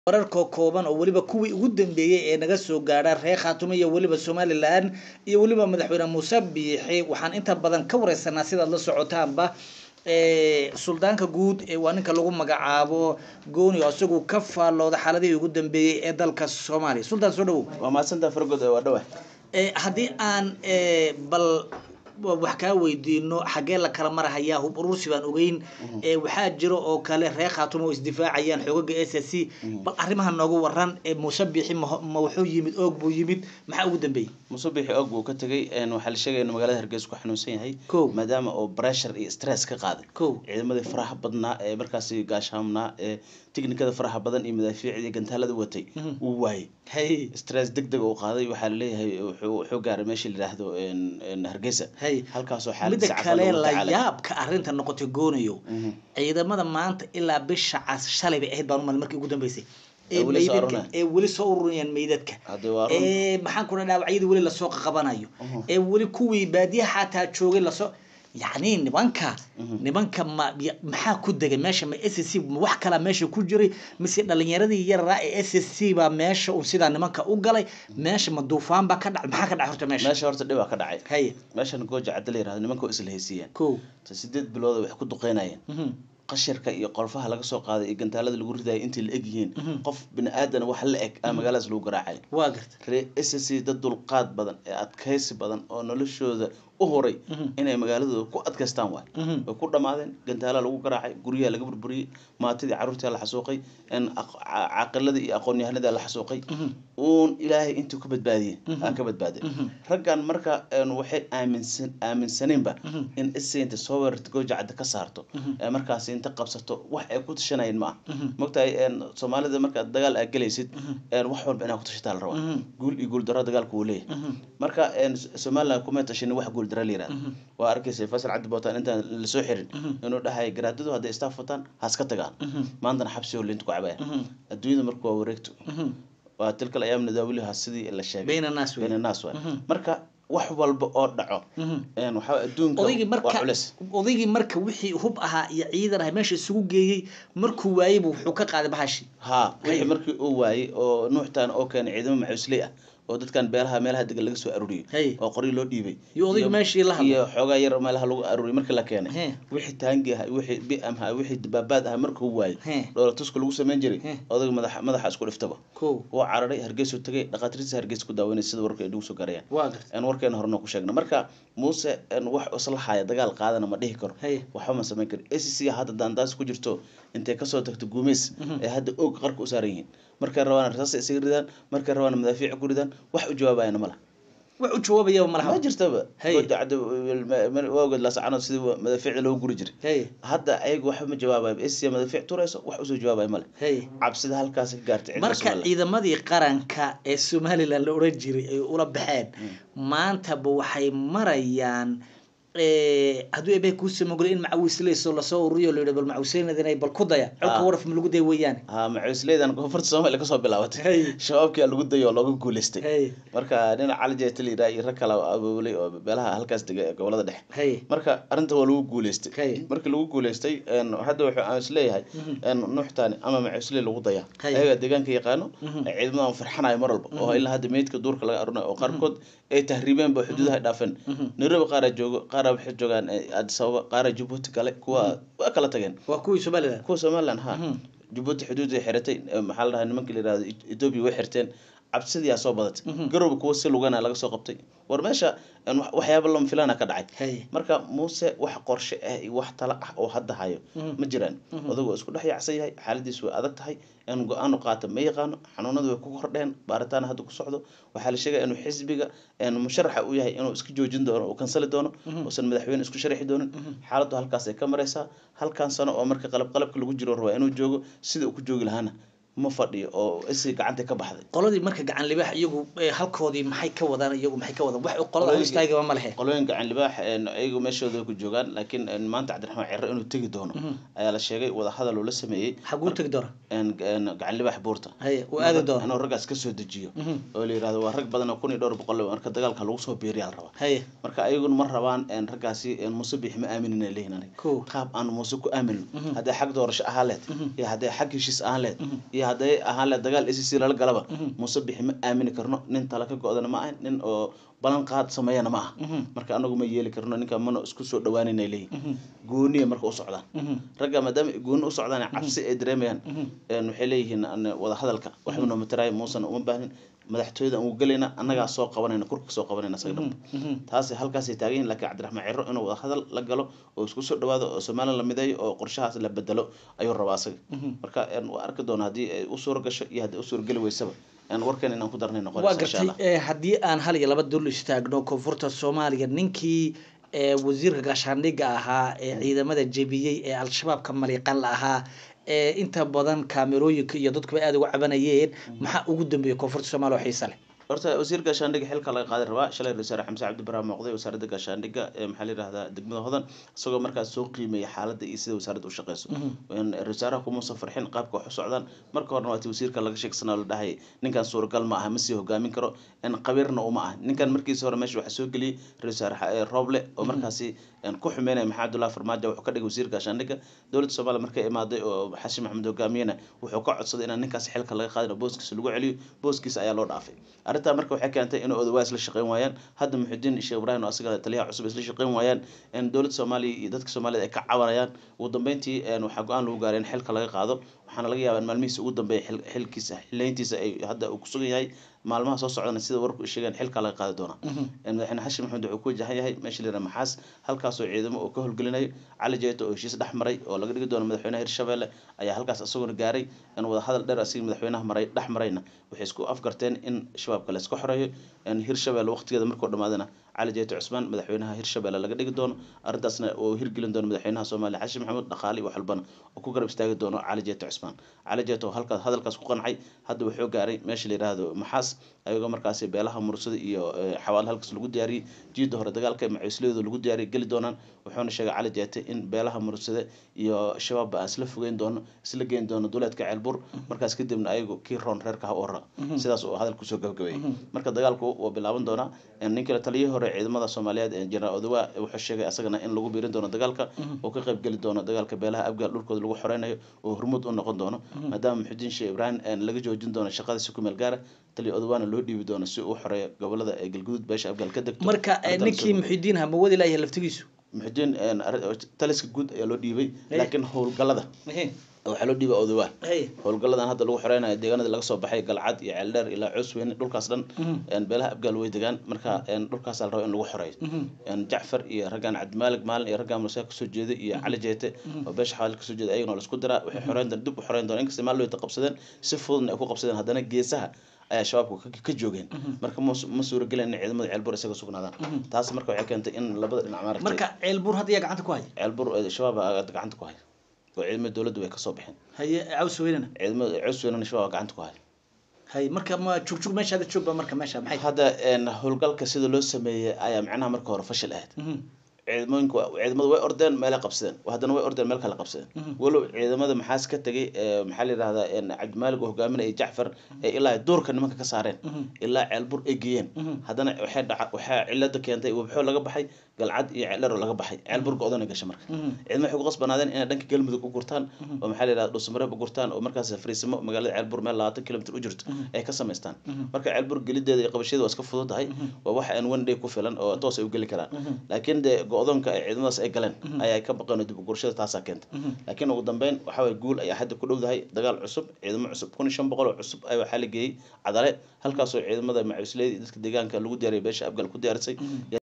wararka kooban oo weliba kuwii ugu dambeeyey ee naga soo gaadha reer khaatumo iyo weliba somalilan iyo weliba madaxweyne muuse biixi waxaan inta badan ka wareysanaa sidaad la socotaanba suldaanka guud waa ninka lagu magacaabo gooni oo isagu ka faallooda xaaladihii ugu dambeeyey ee dalka soomaaliya suldaan soo dhawow waa mahadsantaa fargood waa dhawa haddii aan bal wax kaa weydiino xaggee la kala marahayaa hub urursi baan ogeyn waxaa jiro oo kale reer khaatumo oo isdifaacayaan xoogaga s s c bal arrimaha noogu waran muuse biixi ma wuxuu yimid oog buu yimid maxaa ugu dambeeyey muuse biixi oog buu ka tegay waxaa la sheegaya in magaalada hargeysa ku xanuunsan yahay Kow. maadaama oo pressure iyo stress ka qaaday Kow. ciidamadii faraha badnaa ee markaasi gaashaamnaa ee tiknikada faraha badan iyo madaafiicda iyo gantaalada watay uu waayey hay stress deg deg uu qaaday waxaa laleeyahay wuxuu wuxuu gaaray meesha la yidhaahdo een- een hargeysa hay halkaasoo midda xaaladiisa kale caafimaad loola la tacaalay. yaabka arrinta noqotay goonayo ciidamada maanta ilaa bisha cas shalay bay ahayd baan umal markii ugu dambeysay Ee ee weli soo meydadka ururayaan. ee weli soo ururayaan meydadka Hadda waa run. ee maxaan ku dhaawacyadii weli lasoo qabanayo ee weli kuwii baadiyaha xataa joogay lasoo yacni nimanka nimanka ma ya- maxaa ku degay meesha ma s c ma wax kalaa meesha ku jiray mise dhalinyaradii yararaa ee s c baa meesha uu sidaa nimanka u galay meesha ma duufaan baa ka dhacay maxaa ka dhacay horta meesha meesha horta dhibaa ka dhacay haye meeshan gooja cadda la yirahdo nimanka waa isla haysiiyeen kow ta sideed bilood waxay ku duqeynayeen Mhm. qashirka iyo qolfaha laga soo qaaday iyo gantaalada lagu ridayo intay la eg yihiin qof bini aadan wax la eg aa magaaladaas lagu garaacay waa garta ree s c dad dulqaad badan ee adkaysi badan oo noloshooda u horay inay magaaladooda ku adkaystaan waay Mhm. way ku dhammaadeen gantaala lagu garaacay guryaha laga burburiyey maatidii carruurtii la xasuuqay een aq- ca- caaqiladii iyo aqoon-yahanadii la xasuuqay uun ilaahay intuu ka badbaadiyey aan ka badbaaday raggan marka een waxay aaminsan aaminsaneenba in isainta soo weerarta gooja cadda ka saarto ee markaasi inta qabsato wax ay ku tashanayeen ma aha mogtahay een soomaalida markaad dagaal aad gelaysid een wax walba inaad ku tashataa la rabaa guul iyo guul darro dagaalku wuu leeyahay marka een somaliland kuma tashanin wax guul darro la yirahdo waa arkaysa faysal cabdi bootaan intaan lasoo xirin inuu dhahay garaadadu hadday istaaf wataan ha iska tagaan maantana xabsi oo linta ku cabaya adduunyada marka waa wareegto waa tilkal ayaam nadaawiliha sidii la sheegay bayna naas wey bayna naas waay marka wax walba oo dhaco een waxaa adduunka odaygii waa marka culeys odaygii marka wixii hub ahaa iyo ciidan ahaa meesha isugu geeyey markuu waayey buu wuxuu ka qaaday bahashi haa wixii markii uu waayey oo nuuxtaan oo keenay ciidamo maxuusley ah oo dadkan beelaha meelaha degan laga soo aruuriyey Hey. oo qoryo loo dhiibay Iyo odayga meeshii la hadlay. iyo xoogaa yar meelaha lagu aruuriyey markii la keenay He. wixii taangi ah wixii bi'am ah wixii dabaabaad ah markuu waayey He. dhoola tuska lagu samayn jiray He. odayga madaxa madaxa isku dhiftaba kow wuu cararay hargeysu tagay dhakhaatiirtiisa hargeysa ku daawanay sida warka ay nagu soo garayaan waa garta aan warkeena horena ku sheegna marka muuse een wax isla haya dagaal qaadana ma dhihi karo Hey. waxba ma samayn karo acc hadda daandaas ku jirto intay kasoo tagto guumeys ee hadda oog qarka u saaran yihiin markay rabaan rasaas isaga ridaan markay rabaan madaafiic ku ridaan wax u jawaabayana ma laha wax u jawaabaya ma malaha jirtaba Hey. waagod laasacanood sidii madaafiicda loogu guri jiray hey hadda ayaga waxba ma jawaabayo acc madaafiic turayso wax usoo jawaabaya male hey cabsida halkaas ka gaartay cidda marka Somaliland. ciidamadii qaranka ee somalilan la oran jiray ay ula baxeen maantaba waxay marayaan eh, hadduu ebe kuusii mogolay in macawisleyso lasoo ururiyo la yidhi bal macawisleynadan bal ku daya colka Ah. waraf ma lagu day weeyaane haa macuusleydan koonfurta soomaaliya kasoo bilaabatay Hey. shabaabkii lagu dayo oo looga guuleystay hey marka dhinaca cali jeeta la yidhaha iyo rag kale oo abaabulay oo beelaha halkaas dega ee gobolada dhexe hey marka arrinta waa lagu guuleystay Hey. markii lagu guuleystay een, hadda wuxuu aan isleeyahay een, nuuxtaani ama macuusley lagu dayaa Hey. ayaga deegaanka yaqaano ciidamadan farxanayo mar walba oo ilaa hadda meydka duurka laga arunayo oo qaarkood ay tahriibeen ba xuduudaha ay dhaafeen nairobi qaaraa joogo qaaraa waxay joogaan eh, addis ababa qaaraa jabuuti kale kuwa waa kala tageen waa kuwii somalilan kuwa somaliland ha jabuuti xuduud ay xiratay eh, maxaa la dhahaa nimankii la yidhahdo Eth- ethiopia way xirteen cabsidiyaa soo badatay garowga kuwa si lugana laga soo qabtay war meesha een, wax- waxyaaba lama filana ka dhacay hey marka muuse wax qorshe ah iyo wax tala ah oo hadda hayo ma jiraan odagoo isku dhex yaacsan yahay xaaladiisu way adag tahay in go-aanu qaata ma yaqaano xanuunadu way ku kordheen baaritaan hadda ku socdo waxaa la sheegaya inuu xisbiga een, musharaxa u yahay inuu iska joojin doono uu kansali doono uusan madaxweyne isku sharaxi doonin xaaladdu halkaas ay ka maraysaa halkan sano oo marka qalab qalabka lagu jiro rabaa inuu joogo sida uu ku joogi lahaana ma fadhiyo oo isi gacanta ka baxday qoladii marka gacan libaax iyagu eh, halkoodii maxay ka wadaan iyagu maxay ka wadaan wax qolada hor istaagaba ma lehe qolooyin gacan libaax een, ayagu meeshooda way ku joogaan laakiin een, maanta cabdiraxmaan ciro inuu tegi doono ayaa la sheegay wadahadal uu la sameeyey xaguu tegi doona een, een, gacan libaax buurta haye uu aadi doona inuu raggaas ka soo dejiyo oo la yidhahdo waa rag badan oo kun iyo dhowr boqol marka dagaalka lagu soo biiriyaa la rabaa haye marka ayaguna ma rabaan een, raggaasi een, muuse bix ma aaminin ay leeyihin aniga Kow. qaab aan muuse ku aaminin hadday xag doorasho ahaan lehed iyo hadday xag heshiis ahaan lehed iyo iyo hadday ahaan le dagaal s c lala galaba muuse bixi ma aamini karno nin tala ka go-dana ma ahan nin oo balan qaad sameeyana ma aha marka anagu ma yeeli karno ninka mana isku soo dhawaanayna leeyihin gooniya marka u socdaan ragga maadaama gooni u socdaan cabsi ay dareemayaan waxay leeyihiin wada hadalka waxba noo mataraaya muusan uma baahnin madaxtooyada aan gelayna annagaa soo qabanayna kurka soo qabanayna isaga dhanba taasi halkaasay taagan yihin lakiin cabdiraxmaan ciro inuu wada hadal la galo oo isku soo dhawaado oo somalilan la mideeyo oo qorshahaas la bedelo ayuu rabaa asaga marka waa arki doona haddii ay u suura gasho iyo haddii u suura geli weysaba warkan inaan ku darnay waa noqonaysa insha allah gartay haddii aan hal iyo laba dul istaagno koonfurta soomaaliya ninkii ee wasiirka gaashaandhigga ahaa ee ciidamada jebiyey ee al-shabaabka maliiqan la ahaa ee inta badan kaamerooyinka iyo dadkuba aada uga cabanayeen maxaa ugu dambeeyay koonfurta soomaaliya oo xiisa leh horta wasiir gaashaandhigga xilka laga qaadi rabaa shalay ra-isul wasaare xamse cabdi barre muuqday wasaaradda gaashaandhigga ee maxaa la yidhahdaa degmada hodan isagoo markaas soo qiimeeyay xaaladda iyo sida wasaaradda u shaqeyso ra-isul wasaaraha kumuusan farxin qaabka wax u socdaan marka horena waati wasiirka laga sheegsanaa la dhahayay ninkan suuragal ma aha ma sii hogaamin karo qabiirna uma ah ninkan markiisa hore meesha waxaa soo geliyey ra-isul wasaare rooble oo markaasi ku xumeynaya maxamed abdullahi farmaajo wuxuu ka dhigay wasiir gaashaandhigga dowladda soomaaliya markay imaaday oo xashi maxamed hogaamiyena wuxuu ka codsaday inaan ninkaas xilka laga qaadin oo booskiisa lagu celiyo booskiisa ayaa loo dhaafay arrintaa marka waxay keentay in odawaas la shaqeyn waayaan hadda muxudiin sheekh ibraahim oo asaga taliyaha cusub isla shaqeyn waayaan in dowladda soomaaliya iyo dadka soomaaliyed ay ka cabanayaan ugu dambeyntii waxaa go-aan lagu gaaray in xilka laga qaado waxaana laga yaabaa in maalmihiisa ugu dambeeya xilkiisa xileyntiisa ay hadda uu kusugan yahay maalmaha soo socdana sida warku sheegeen xilka laga qaadi doona madaxweyne xashin maxamed wuxuu ku wajahan yahay meesha layidhaha maxaas halkaasoo ciidamo oo ka howlgelinayo cali jeeto oo heshiis dhex maray oo laga dhigi doono madaxweynaha hirshabelle ayaa halkaas isaguna gaaray in wada hadal dheer asigii madaxweynaha maray dhex marayna waxay isku afgarteen in shabaabka la iska xoreeyo hirshabelle waqtigeeda markuu dhamaadana cali jeeto cusmaan madaxweynaha hirshabelle laga dhigi doono arrintaasna oo hirgelin doono madaxweynaha soomaaliya xashin maxamuud dhaqaale iyo wax walbana oo ku garab istaagi doono cali jeeto cusmaan cali jeeto oo halkaas hadalkaas ku qancay hadda wuxuu gaaray meesha la yidhaahdo maxaas ayagoo markaasi beelaha mursada iyo xawaale halkaas lagu diyaariyey jiida hore dagaalka macuusliyadu lagu diyaariyay geli doonaan wuxuuna sheegay cali jeete in beelaha mursade iyo shabaabba aan isla fogeyn doono isla geyn doono duleedka ceelbur markaas kadibna ayagu kii roon reerka ha u ora sidaas uu hadal kusoo gabagabeeyey marka dagaalku wuu bilaaban doonaa ninkale taliyihii hore ciidamada soomaaliyeed jeneraal odawa wuxuu sheegay asagana in lagu biirin doono dagaalka oo ka qayb geli doono dagaalka beelaha abgaal dhulkooda lagu xoreynayo oo hormuud u noqon doono maadaama muxudiin sheekh ibraahim laga joojin doono shaqadiisa ku meel gaara taliya odawaana loo dhiibi doono si uu xoreeyo gobolada ee galguduud beesha abgaal ka degto marka ninkii muxidiin ha ma wadi layahay laftigiisu muxudiin taliska guud ayaa loo dhiibay laakiin howlgalada waxaa loo dhiiba odawaa howlgaladan hadda lagu xoreynayo deegaanada laga soo baxay galcad iyo ceeldheer ilaa coosweyne dhulkaas dhan beelaha abgaal way degaan marka dhulkaas la rabo in lagu xoreeyo jacfar iyo raggaan cabdimaalig maalin iyo raggaan mursea kasoo jeeda iyo cali jeete oo beesha xawaali kasoo jeeda ayagana laisku diraa waxay xoreyn doon dib u xoreyn doon inkasta maalin wayta qabsadeen si fududna ay ku qabsadeen haddana geesaha ayaa shabaabka ka joogeen marka ma suuragelin in ciidamada ceelbur isaga sugnaadaan taas marka waxay keentay in labada dhinac maaragtay marka ceelbuur hadda yaa gacanta ku haya ceelbur shabaab gacanta ku haya oo ciidamada dowladda way kasoo baxeen haye caws weynana ciidamada caws weynana shabaab gacanta ku haya haye marka ma jugjug meesha hadda joogba marka meesha maxay hadda howlgalka sida loo sameeyey ayaa macnaha marka hore fashil ahayd ciidamooyinka ciidamada way ordeen meelay qabsadeen haddana way ordeen meel kale qabsadeen walow ciidamada maxaas ka tegay maxaa la yidhahdaa cabdimaalig oo hogaaminaya jacfar ee ilaa duurka nimanka ka saareen ilaa ceelbur ay geeyeen haddana waxay dhaca waxaa cilada keentay wabxoo laga baxay galcad iyo ceeldheer oo laga baxay ceelbur go-dana gashay marka ciidamada waxay ku qasbanaadeen inay dhanka galmudug u gurtaan oo maxaa la yidhahda dhuusamareeb u gurtaan oo markaas fariisimo magaalada ceelbur meel labaatan kilomitr u jirto ay ka samaystaan marka ceelbur gelideeda iyo qabasheeda waa iska fududahay waa wax aan one day ku filan oo toos ay u geli karaan laakiin dee go-doonka ay ciidamadaas ay galeen ayaa ka baqeen oo dib u gurashada taasaa keenta laakiin ugu dambeyn waxa waye guul ayaa hadda ku dhowdahay dagaal cusub ciidamo cusub kun iyo shan boqol oo cusub ayaa waxaa la geeyey cadale halkaasoo ciidamada macuusleyda iyo dadka deegaanka lagu diyaariyay beesha abgal ku diyaarisay